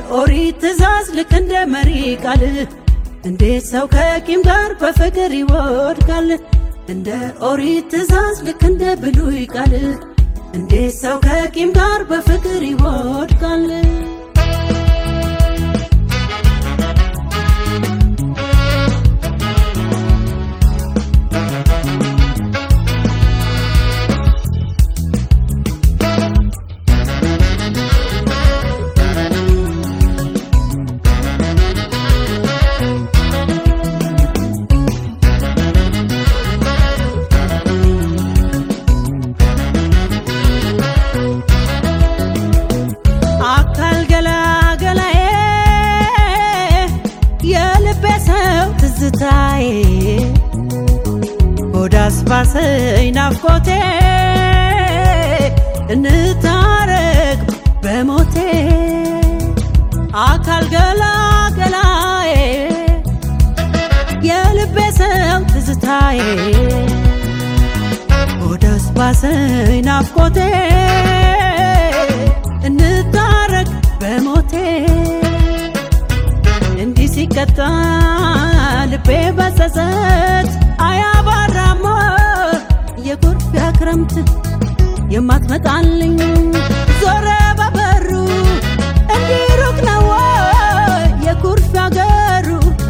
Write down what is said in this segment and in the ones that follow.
ኦሪት ትእዛዝ ልክ እንደ መሪ ቃል እንዴት ሰው ከቂም ጋር በፍቅር ይወድቃል? እንደ ኦሪት ትእዛዝ ልክ እንደ ብሉይ ቃል እንዴት ሰው ከቂም ጋር በፍቅር ይወድቃል? አካል ገላገላዬ የልቤ ሰው ትዝታዬ ሆድ አስባሰኝ ናፍቆቴ እንታረቅ በሞቴ አካል ገላገላዬ የልቤ ሰው ትዝታዬ ሆድ አስባሰኝ ናፍቆቴ እንታረቅ በሞቴ እንዲህ ሲቀጣ ልቤ በጸጸት አያባራሞ የኩርፊያ ክረምት የማትመጣልኝ ዞረ በበሩ እንዲህ ሩቅ ነው ወይ የኩርፊያ ገሩ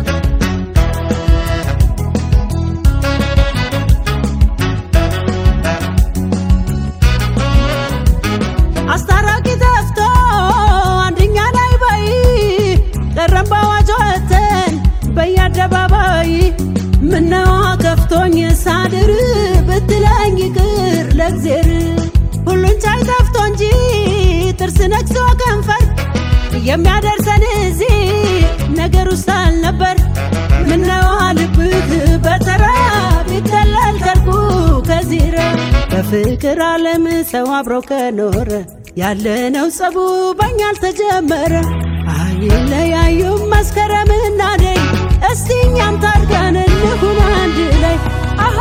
አስታራቂ ጠፍቶ አንደኛ ላይ በይ ቀረም በአዋጅ ወተን በየአደባባይ ምነዋ ከፍቶኝ ሳድር ብትለኝ ይቅር ለእግዜር ሁሉን ቻይ ጠፍቶ እንጂ ጥርስ ነክሶ ከንፈር የሚያደርሰን እዚህ ነገር ውስጥ አልነበር። ምነዋ ልብህ በተራ ቢጠለል ከርቁ ከዚረ በፍቅር ዓለም ሰው አብሮ ከኖረ ያለነው ጸቡ በኛ አልተጀመረ። አይለያዩም መስከረምና ነይ እስቲ እኛም ታርቀን እንሁን አንድ ላይ አሃ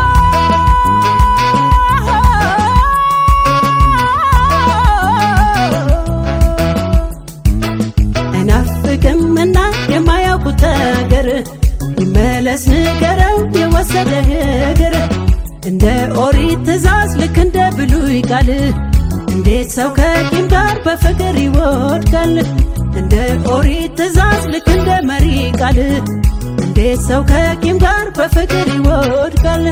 አይናፍቅምና የማያውቁት ነገር ይመለስ ንገረው የወሰደ እግር እንደ ኦሪት ትእዛዝ ልክ እንደ ብሉይ ቃል እንዴት ሰው ከቂም ጋር በፍቅር ይወድቃል? እንደ ኦሪት ትእዛዝ ልክ እንደ መሪ ቃል እንዴት ሰው ከቂም ጋር በፍቅር ይወድቃል?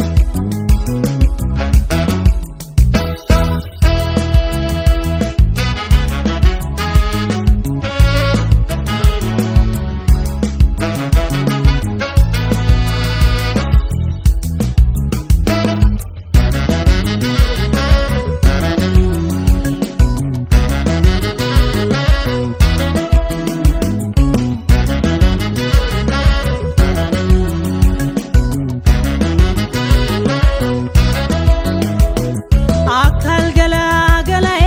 አካል ገላገላዬ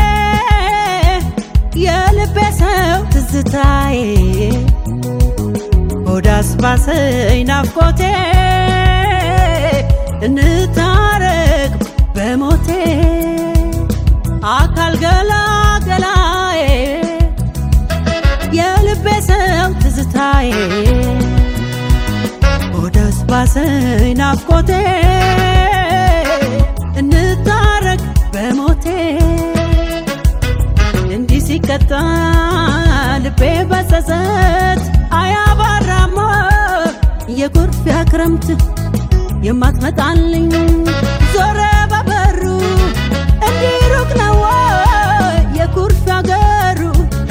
የልቤ ሰው ትዝታዬ ሆድ አስባሰኝ ናፍቆቴ እንታረቅ በሞቴ አካል ገላገላዬ የልቤ ሰው ትዝታዬ ሆድ አስባሰኝ ናፍቆቴ እንታረቅ በሞቴ እንዲህ ሲቀጣ ልቤ በጸጸት አያባራሞ የኩርፊያ ክረምት የማትመጣልኝ ዞረ በበሩ እንዲህ ሩቅ ነው ወይ የኩርፊያ ገሩ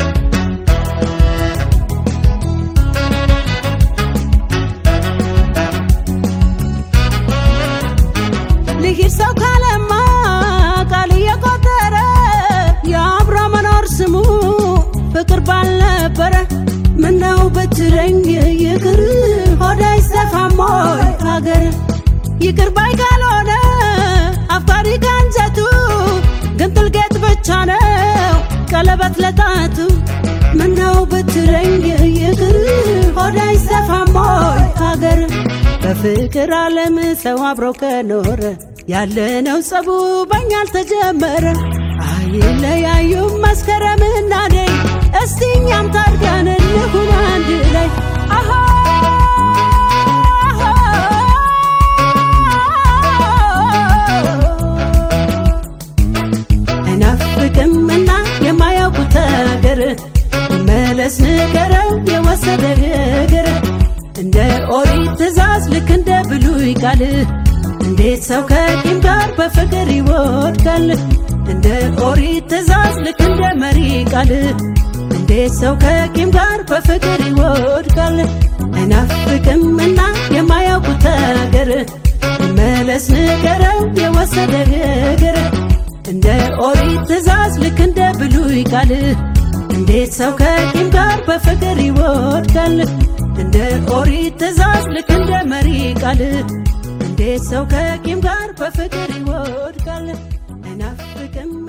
ልሂድ ሰው ካለማ ቃል እየቆጠረ የአብሮ መኖር ስሙ ፍቅር ባልነበረ ምነው ብትለኝ ይቅር ሆዳ ይሰፋሞይ ሀገር ይቅር ባይ ካልሆነ አፍቃሪ ከንጀቱ ግን ጥልቄት ብቻ ነው ቀለበት ለጣቱ ምነው ብትለኝ ይቅር ሆዳ ይሰፋሞይ ሀገር በፍቅር ዓለም ሰው አብሮ ከኖረ ያለነው ጸቡ በኛ አልተጀመረ። አይለያዩም መስከረምና ነይ እስቲ እኛም ታርቀን እንሁን አንድ ላይ አሃ አይናፍቅምና የማያውቁት አገር መለስ ንገረው የወሰደ እግር እንደ ኦሪት ትእዛዝ ልክ እንደ ብሉይ ቃል እንዴት ሰው ከቂም ጋር በፍቅር ይወድቃል? እንደ ኦሪት ትእዛዝ ልክ እንደ መሪ ቃል እንዴት ሰው ከቂም ጋር በፍቅር ይወድቃል? አይናፍቅምና የማያውቁት አገር መለስ ንገረው የወሰደ እግር እንደ ኦሪት ትእዛዝ ልክ እንደ ብሉይ ቃል እንዴት ሰው ከቂም ጋር በፍቅር ይወድቃል? እንደ ኦሪት ትእዛዝ ልክ እንደ መሪ ቃል እንዴት ሰው ከቂም ጋር በፍቅር ይወድቃል? አይናፍቅም